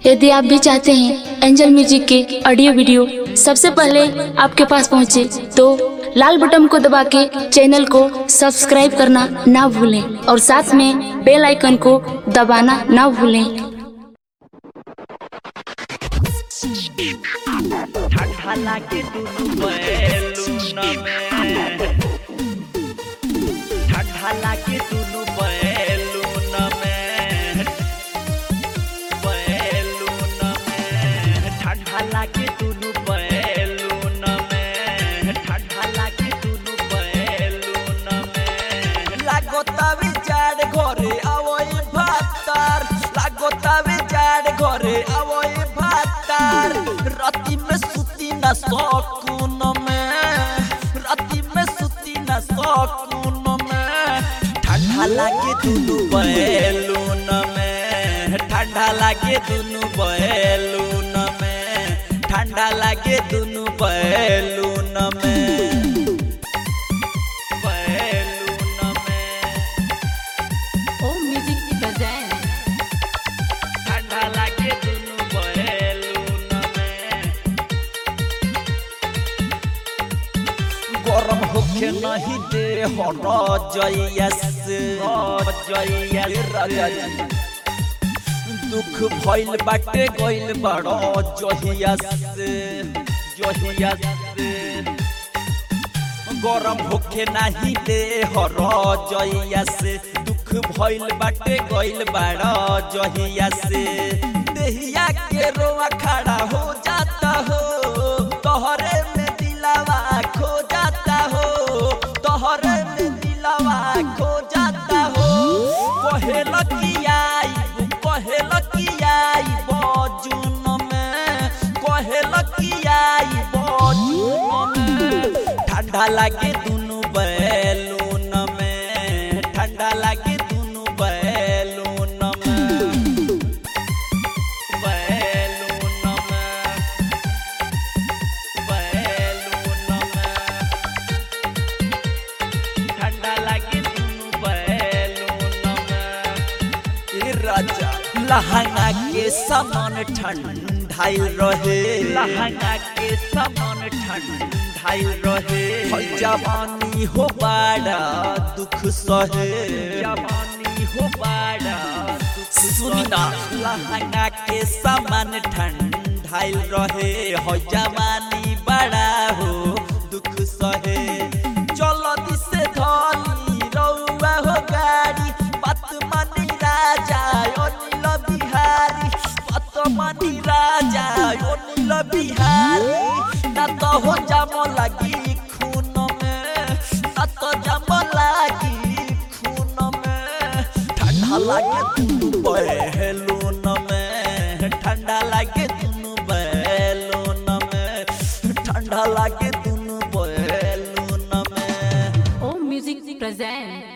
यदि आप भी चाहते हैं एंजल म्यूजिक के ऑडियो वीडियो सबसे पहले आपके पास पहुंचे तो लाल बटन को दबा के चैनल को सब्सक्राइब करना ना भूलें और साथ में बेल आइकन को दबाना ना भूलें ठंडा लागे दुनु बैलून में ठंडा लागे दुनु बैलून में बैलून में ठंडा लागे दुनु बैलून में ठंडा लागे दुनु बैलून में लागोतावे जाड़ घरे आवई भातार लागोतावे जाड़ घरे आवई भातार राती में सुती न सकून में राती में सुती न सकून में ठंडा लागे दुनु बैलून में ठंडा लागे दुनु बैलून में ठंडा लागे दुनु बैलून में बैलून में ओ म्यूजिक प्रेजेंट ठंडा लागे दुनु बैलून में गरम होके नहीं दे हो जयस जयस राजा जी दुख भइल बाटे गइल बड़ो जहियस जहियस गरम होके नाही दे हर जइया से दुख भइल बाटे गइल बाड़ जहिया से देहिया के रोआ खड़ा हो जाता हो तोहरे में दिलावा खो जाता हो तोहरे में दिलावा खो जाता हो कहे लकियाई कहे लकियाई बजुन में कहे लकियाई बजुन में ठंडा लागे दुनु बैलून में ठंडा लागे दुनु बैलून में बैलून में बैलून में ठंडा लागे दुनु बैलून में ए राजा लहंगा के समान ठंडाइल रहे लहंगा के समान ठंडाइल रहे है जवानी हो बाड़ा दुख सहे जवानी हो बाड़ा सुना लहंगा के समान ठंडाइल रहे है जवानी बड़ा हो दुख सहे चलो दिसे धनी रउआ हो गाड़ी पत मनी राजा अनिल बिहारी पत मनी राजा अनिल बिहारी ना तो हो जाम लगी खून में ना तो जाम लगी खून में ठंडा लागे दुनु बैलून में ठंडा लागे दुनु बैलून में ठंडा लागे दुनु बैलून में ओ म्यूजिक प्रेजेंट